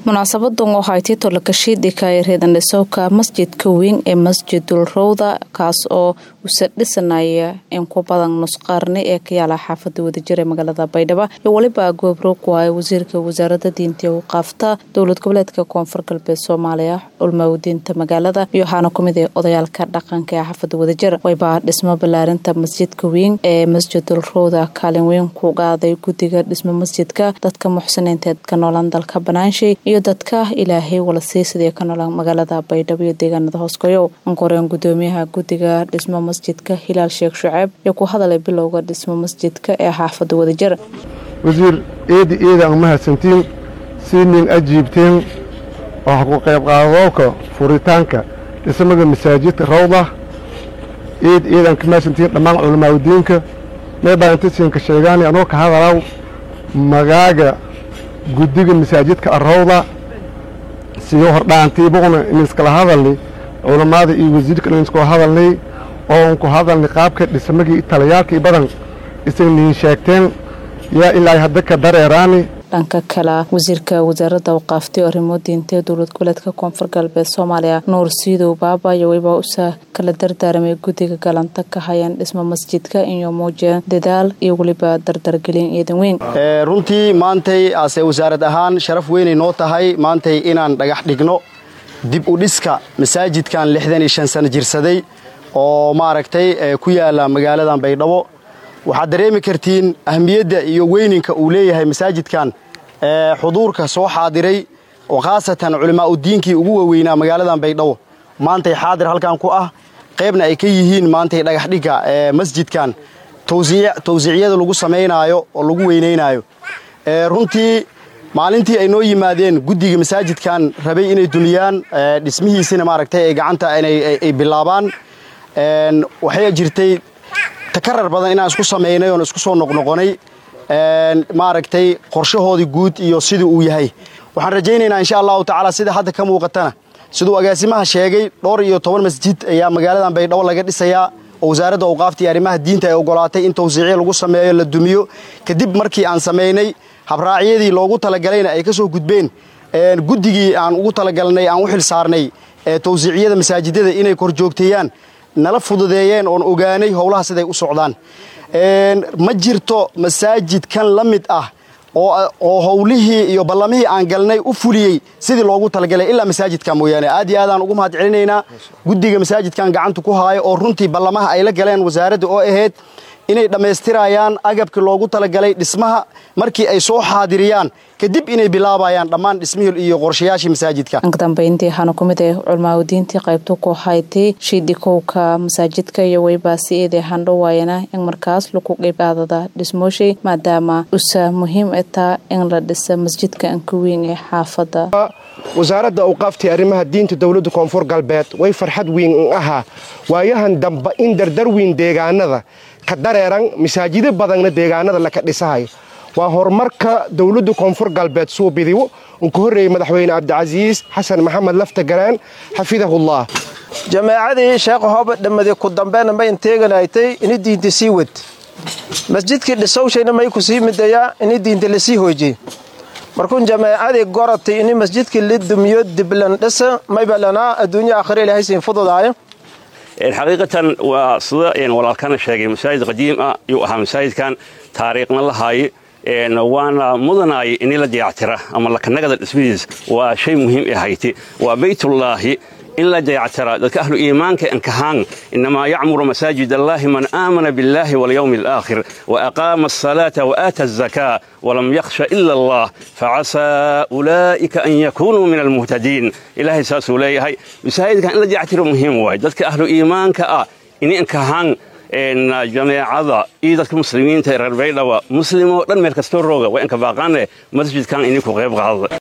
munaasabadan waxay tito lakashiidhika ee reedandhisowka masjidka weyn ee masjidul rowda kaas oo usa dhisanaya in ku badan nusqaarni ee ka yaala xaafada wadajir ee magaalada baydhabo iyo weliba goobroog waaye wasiirka wasaarada diinta u qaafta dowlad goboleedka koonfur galbeed soomaaliya culmawdiinta magaalada iyo waxaana kumid ee odayaalka dhaqanka ee xaafada wadajir wayba dhismo balaarinta masjidka weyn ee masjidul rowda kaalin weyn ku qaaday guddiga dhismo masjidka dadka muxsiniinteed ka noolan dalka banaanshay iyo dadka ilaahay wala siisidee ka noolan magaalada baydhabo iyo deegaanada hooskoyow ankoreen gudoomiyaha guddiga dhismo masjidka hilaal sheekh shuceeb iyo ku hadalay bilowga dhismo masjidka ee xaafada wadajir wasiir eedi eedaan mahadsantiin siinin ajiibteen waxa ku qayb qaadooka furitaanka dhismada masaajidka rawda eed eedaan ka mahadsantiin dhammaan culamaauddiinka meebaa intasiinka sheegaani anoo ka hadalaw magaaga guddiga masaajidka arawda siyo hordhaantiibuna iniskala hadalni culammada iyo wasiirka iniskula hadalnay oo unku hadalni qaabka dhismagii taliyaalkii badan isagniin sheegteen yaa ilaa hadda ka dareeraani dhanka kale wasiirka wasaaradda awqaaftay arrimo diintee dowlad goboleedka koonfur galbeed soomaaliya nuur siidow baaba iyo wayba usa kala dardaaramay guddiga galanta ka hayaan dhismo masjidka iyo muujiyeen dadaal iyo weliba dardargelin ciidan weyn runtii maantay ase wasaarad ahaan sharaf weynay noo tahay maantay inaan dhagax dhigno dib u dhiska masaajidkan lixdan iyo shan sano jirsaday oo maaragtay ku yaala magaaladan baydhabo waxaad dareemi kartiin ahmiyadda iyo weyninka uu leeyahay masaajidkan xuduurka soo xaadiray oo khaasatan culimaa udiinkii ugu waaweynaa magaaladan baydhabo maantay xaadir halkan ku ah qaybna ay ka yihiin maantay dhagaxdhigga masjidkan tawsiiciyada lagu samaynaayo oo lagu weynaynaayo runtii maalintii ay noo yimaadeen guddiga masaajidkan rabay inay dumiyaan dhismihiisina maaragtay ay gacanta ay bilaabaan waxay jirtay takarar badan inaan isku samaynay oon isku soo noqnoqonay maaragtay qorshahoodii guud iyo sidii uu yahay waxaan rajaynaynaa insha allahu tacaala sida hadda ka muuqatana siduu agaasimaha sheegay dhowr iyo toban masjid ayaa magaaladan baydhabo laga dhisayaa oo wasaaradda awqaafta iyo arrimaha diinta ay ogolaatay in tawsiicyo lagu sameeyo la dumiyo kadib markii aan samaynay habraacyadii loogu talagalayna ay ka soo gudbeen guddigii aan ugu talagalnay aan u xil saarnay tawsiiciyada masaajidada inay kor joogteeyaan nala fududeeyeen oon ogaanay howlaha siday u socdaan ma jirto masaajidkan la mid ah oo howlihii iyo ballamihii aan galnay u fuliyey sidii loogu talagalay ilaa masaajidka mooyaane aad iyo aadaan ugu mahad celinaynaa guddiga masaajidkan gacanta ku haayo oo runtii ballamaha ay la galeen wasaaradda oo ahayd inay dhammaystirayaan agabkii loogu talagalay dhismaha markii ay soo xaadiriyaan kadib inay bilaabayaan dhammaan dhismihii iyo qorshayaashii masaajidka dhanka dambeyntii waxaana ku mid ah culmaaudiintii qaybta ku haytay shiidhikowka masaajidka iyo weybaasi eedee handhowaayana in markaas lagu qeybaadada dhismooshay maadaama usa muhiim taa in la dhisa masjidka anka weyn ee xaafada wasaaradda awqaaftii arrimaha diinta dowladda koonfur galbeed way farxad weyn in ahaa waayahan damba in dardar weyn deegaanada ka dareeran masaajido badanna deegaanada laka dhisahayo waa horumarka dowladda koonfur galbeed suubidiwo unka horreeyey madaxweyne cabdicasiis xasan maxamed lafta garaan xafidahullah jamaacadii sheekh hooba dhammade ku dambeena may inteeganaytay ini diinta sii wad masjidkii dhisowshayna may ku sii midayaa ini diinta lasii hoojiyey markuun jamaacadii goratay ini masjidkii la dumiyo diblan dhisa mayba lanaa adduunya aakhira ilaahay siin fududaayo xaqiiqatan waa sida walaalkana sheegay masaajid qadiim ah yuu ahaa masaajidkan taariikhna lahaaye waana mudanaaye ini la dayactira ama lakanagada dhismihiis waa shay muhiim ee hayti waa baytullaahi in la dayactira dadka ahlu iimaanka ankahaan inamaa yacmuru masaajid allaahi man aamana biاllaahi walyowmi alaakhir waaqaama asalaata waaata azakaa walam yakhsha ila allah facasaa ulaa'ika an yakunuu min almuhtadiin ilaahay saasuu leeyahay masaajidkan in la dayactiro muhiim waay dadka ahlu iimaanka ah ini ankahaan jameecada iyo dadka muslimiinta reer baydhaba muslimoo dhan meel kastoo rooga waa inka baaqaane masjidkan ini ku qayb qaadada